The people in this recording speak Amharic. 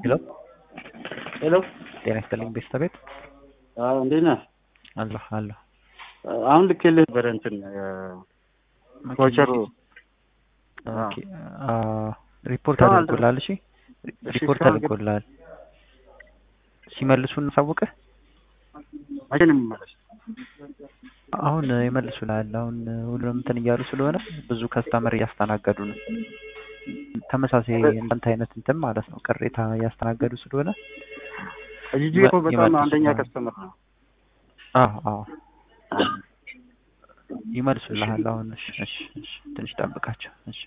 ሄሎ ሄሎ ጤና ይስጥልኝ ቤተሰቤት አዎ እንዴት ነህ? አለሁ አለሁ አሁን ልኬልህ ነበረ እንትን ቮቸሩ ኦኬ አ ሪፖርት አዎ፣ አድርጎልሃል እሺ ሪፖርት እስካሁን ግን- አድርጎልሃል ሲመልሱ እናሳውቅህ መቼ ነው የሚመለስ? አሁን ይመልሱልሃል አሁን ሁሉንም እንትን እያሉ ስለሆነ ብዙ ከስተመር እያስተናገዱ ነው ተመሳሳይ እንዳንተ አይነት እንትን ማለት ነው ቅሬታ እያስተናገዱ ስለሆነ ጂጂ እኮ በጣም ይመልሱልሃል። አንደኛ ከስተመር ነው። አዎ አዎ ይመልሱልሃል አሁን እሺ እሺ እሺ ትንሽ ጠብቃቸው እሺ